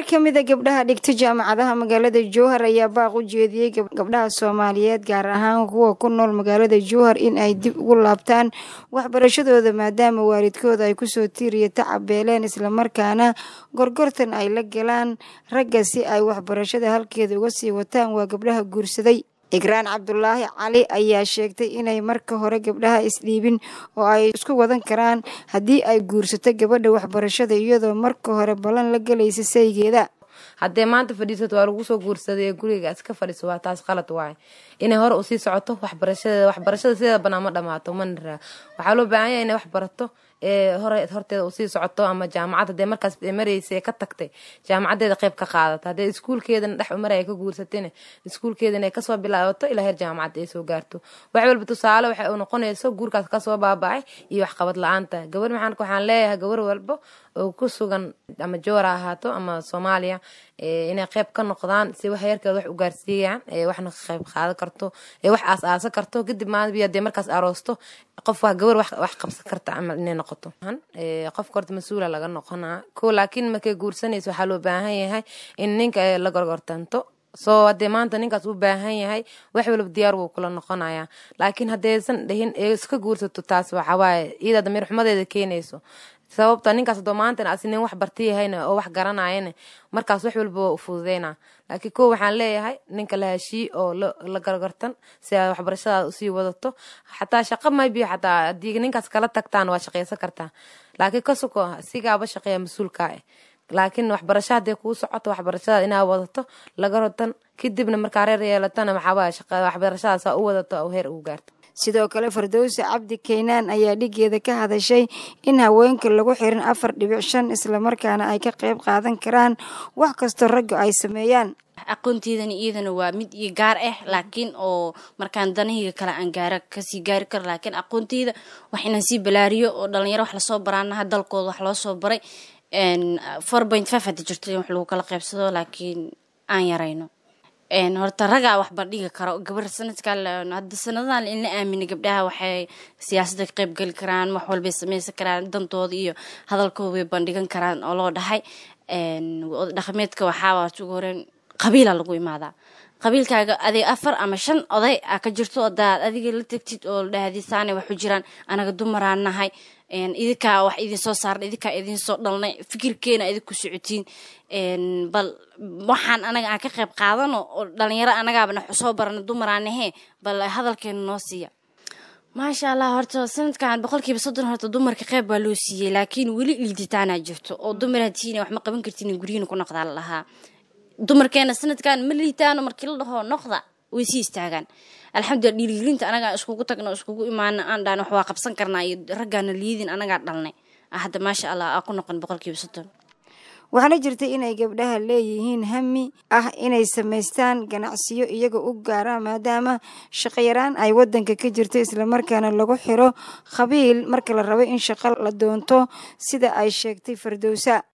qaar ka mida gabdhaha dhigta jaamacadaha magaalada jowhar ayaa baaq u jeediyey gabdhaha soomaaliyeed gaar ahaan kuwa ku nool magaalada jowhar in ay dib ugu laabtaan waxbarashadooda maadaama waalidkooda ay kusoo tiiriya tacabeeleen islamarkaana gorgortan ay la galaan ragga si ay waxbarashada halkeeda uga sii wataan waa gabdhaha guursaday igraan cabdulaahi cali ayaa sheegtay inay marka hore gabdhaha isdhiibin oo ay isku wadan karaan haddii ay guursato gabadha waxbarashada iyadoo marka hore ballan la gelaysa saygeeda haddee maanta fadhiisato waa lagu soo guursaday ee guriga iska fadhiiso waa taas qalad waaye inay hore usii socoto waxbarashadeeda waxbarashada sideeda banaan ma dhamaato mana waxaa loo baahan yahay inay wax barato ee hore horteeda usii socoto ama jaamacad hadee markaas mareysa ee ka tagtay jaamacadeeda qeyb ka qaadato haddee iskuulkeedana dhex umar ay ka guursatayna iskuulkeedana ay kasoo bilaabato ilaa heer jaamacad ay soo gaarto wax walba tusaale waxay u noqonayso guurkaas kasoo baabacay iyo waxqabad la-aanta gabar maxaan waxaan leeyahay gabar walba oo ku sugan ama joora ahaato ama soomaaliya inay qeyb ka noqdaan si wax yarkeeda wax u gaarsiiyaan waxna ka qeyb qaadan karto wax aas aasa karto kadib maalibi hadee markaas aroosto qof waa gabar wax qabsan karta camal inay noqoto qofka horta mas-uula laga noqonaa ko laakiin markay guursanaysa waxaa loo baahan yahay in ninka la gorgortanto soo hadee maanta ninkaas u baahan yahay wax walba diyaar wuu kula noqonayaa laakiin haddeysan dhihin iska guursato taas waxawaaye iyada damiir xumadeeda keenayso sababta ninkaas adoo maantana asi nin wax barta yahayna oo wax garanayana markaas wax walba waa u fududeyna laakiin ko waxaan leeyahay ninka la heshiiy oo la gargartan si aad waxbarashadaada usii wadato xataa shaqa maybi xataa haddii ninkaas kala tagtaan waa shaqeysan kartaa laakiin kasuko sigaaba shaqeeya mas-uulkaa eh laakiin waxbarasha hadee kuu socoto waxbarashadaada inaa wadato laga rotan kadibna markaa reer yeelatana maxaaba waxbarashadaasa u wadato oo heer ugu gaarto sidoo kale fardowse cabdi kaynaan ayaa dhigeeda ka hadashay in haweenka lagu xirin afar dhibic shan islamarkaana ay ka qayb qaadan karaan wax kastoo ragga ay sameeyaan aqoonteydana iyadana waa mid iyo gaar ah laakiin oo markaan danahayga kale aan gaara kasii gaari karo laakiin aqoonteyda wax inaan sii balaariyo oo dhalinyaro wax lasoo baraanaha dalkooda wax loo soo baray four point five hadda jirto in wax lagu kala qaybsado laakiin aan yarayno horta ragaa wax bandhigi karo gabar sanadka hadda sanadadan in la aamina gabdhaha waxay siyaasada ka qayb geli karaan wax walbay sameysan karaan dantooda iyo hadalkooda way bandhigan karaan oo loo dhahay dhaqameedka waxaa ugu horeyn qabiila lagu imaadaa qabiilkaaga adig afar ama shan oday a ka jirto odaad adiga la tegtid oo dhahdisaane waxu jiraan anaga dumaraan nahay idinkaa wax idin soo saarna idinkaa idin soo dhalnay fikirkeena idin ku socotiin bal waxaan anaga aan ka qayb qaadano oo dhalinyaro anagaabana soo barana dumaraanahe bal hadalkeena noo siiya maasha allah horta sanadkan boqolkiiba soddon horta dumarka qeyb baa loo siiyey laakiin weli liiditaanaa jirto oo dumar hatiina wax ma qaban kartiin guryihiina ku noqdaa la lahaa dumarkeena sanadkan ma liitaano markii la dhaho noqda way sii istaagaan alxamdulila dhiirigelinta anagaa iskugu tagno iskugu imaana aan dhaan wax waa qabsan karnaa iyo raggaana liidin anagaa dhalnay hadda maasha allah aa ku noqon boqolkiiba soddon waxaana jirtay inay gabdhaha leeyihiin hami ah inay samaystaan ganacsiyo iyaga u gaara maadaama shaqayaraan ay wadanka ka jirto islamarkaana lagu xiro qabiil marka la rabo in shaqo la doonto sida ay sheegtay fardowsa